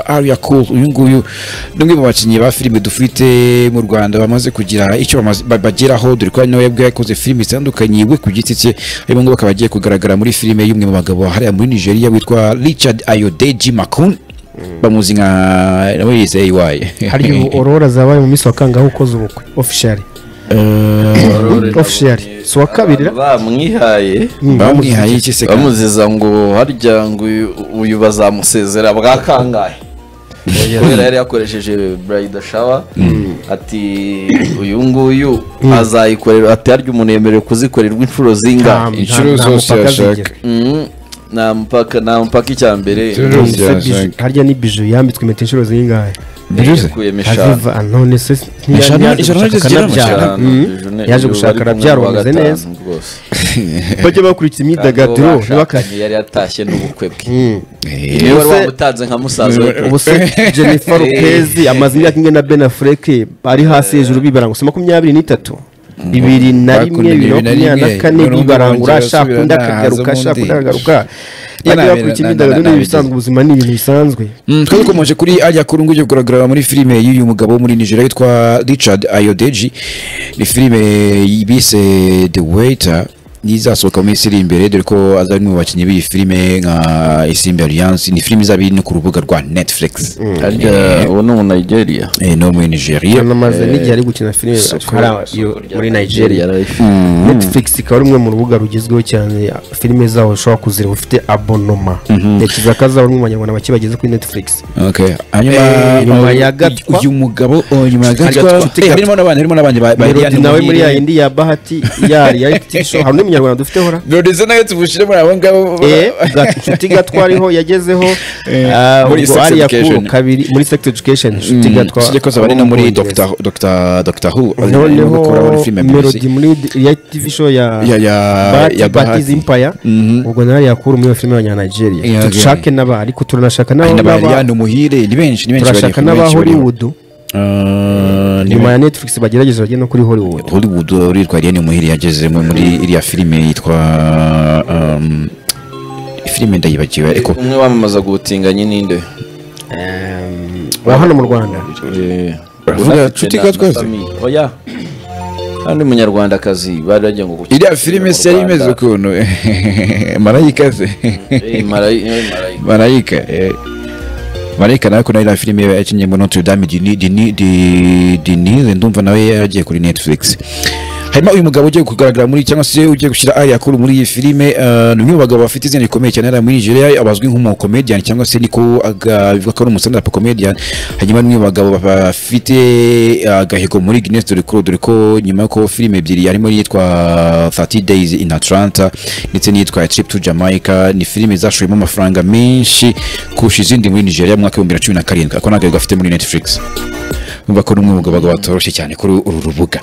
Aria Cool uyu nguyu ni umwe mu bakinnyi ba filime dufite mu Rwanda bamaze kugira icyo bamaze- ba- bageraho dore ko ari nawe ubwe yakoze filime zitandukanye we ku giti cye harimo ngo bakaba bagiye kugaragara muri filime y'umwe mu bagabo hariya muri Nigeria witwa Richard Ayodeji Makun bamuzi nka nawe yize AY hari ubu aurora zabaye mu minsi wa kangahe ukoze ubukwe officially officially si uwa kabiri ra? bamwihaye Mm, bamwihaye iki se kandi? bamuziza ngo harya ngo uyu- uyu bazamusezera bwa kangahe kubera yari yakoresheje burayida shawa ati uyu nguyu azayikorera ati harya umuntu yemerewe kuzikorerwa inshuro nta- zingahe inshuro nta- nta zose mupaka yashaka. zigera. Mm, nta mupaka nta mupaka icya mbere Inshuro Mm, zose se biju- yashaka. harya ni biju yambitswe impeta inshuro zingahe Biruze? yakuyemo eshanu aziva none se Eshanu- ntiyaje eshanu gushaka zigera mu akanabyara eshanu, Mm, Bijou ne- yaje uyu gushaka bari kumwe arabyara n'uwa umeze gatanu neza rwose. bajya bakurikiza Kandi imyidagaduro uwo bashakanye yari yatashye n'ubukwe bwe Eh, niwe wari Ubuse- wamutanze nka musaza we pe. ubu se jennifer lopez amaze imyaka ingana na ben affleck ari hasi hejuru bibaranga gusa makumyabiri n'itatu bibiri na rimwe Bakundanye bibiri na makumyabiri na bibiri kane na rimwe, bibarangura ashaka bongera undi asubira akagaruka nahaza ashaka ubundi. undi akagaruka na- bajya na- bakurikiza na- imyidagaduro na- ni na- ibisanzwe ubuzima ni ibintu bisanzwe Mm, twari dukomeje kuri ariya kuru nguyu kugaragara muri filime y'uyu mugabo wo muri Nigeria witwa Richard Ayodeji ni filime bise The Waiter nizasohoka mu minsi iri imbere dore ko azari mu bakinnyi b'iyi filime nka Isimbi Alliance ni filime izaba iri no ku rubuga rwa Netflix harya uwo ni umunayigeriya eh, no muri Nigeria yanamaze n'igihe ari gukina filime hariya iyo- muri nigeria netflix ikaba ari rumwe mu rubuga rugezweho cyane filime zaho ushobora kuzireba ufite abonoma yakiza kazaho rumwe mu banyarwanda bake bageze kuri netflix Okay. Hanyuma Eh, nyuma ya uyu- Gatwa. uyu mugabo oh, nyuma ya Gatwa, Gatwa. Gatwa. Eh, harimo n'abandi harimo n'abandi ba- ba melodi Eliane nawe muri ya Muhire. yindi ya bahati yari ya reality show hari undi munyarwanda dufiteho ra Melody ze nayo tumushyire muri abo ngabo Eh, Gat- inshuti gatwa ariho yagezeho ah, muri ubwo Sex ariya kuru Education. kabiri muri sex education inshuti gatwa tujye koza bari no muri Dr. Dr. Dr. Who barimo noneho gukora muri filime melody muri ya tv show ya ya ya Bahati, ya Bahati bahati Empire ubwo nawe yakura muri iyo filime ya Nigeria Yeah, dushake n'aba ariko turanashaka Hari na n'aba Bayeriane Umuhire ni benshi ni benshi bariho, turashaka ni n'aba benshi bariho. Hollywood Ah, ni nyuma ya Netflix bagerageza bagere no kuri Hollywood Hollywood uritwa Eliane Umuhire yagezemo muri iriya filime yitwa um, filime ndayibagiwe ariko umwe wamamaza guhutinganye n'inde ba hano mu Rwanda Uravuga Cuti Gatwaza? oya kandi munyarwandakazi bari bagiye ngo gukina iriya filime se yari imeze ukuntu marayika se ukuntu marayika eh. marayika nawe ko nawe iriya filime yakinnye Notre Dame Dini Dini Di- Denise ndumva nawe yagiye kuri Netflix harimo uyu mugabo ugiye kugaragara muri cyangwa se ugiye gushyira ari akuru muri iyi filime eh, ni umwe mu bagabo bafite izina rikomeye cyane hariya muri Nigeria abazwi nk'umukomedian cyangwa se niko aga- bivuga ko ari umustand up comedian hanyuma ni umwe mu bagabo bafite agahigo muri Guinness dore ko dore ko nyuma y'uko filime ebyiri harimo iyitwa 30 days in Atlanta ndetse n'iyitwa trip to Jamaica ni filime zashoyemo amafaranga menshi kurusha izindi muri Nigeria mu mwaka w'ibihumbi bibiri na cumi na karindwi ako ni agahigo afite muri Netflix umva ko ni umwe mu bagabo batoroshye cyane kuri uru rubuga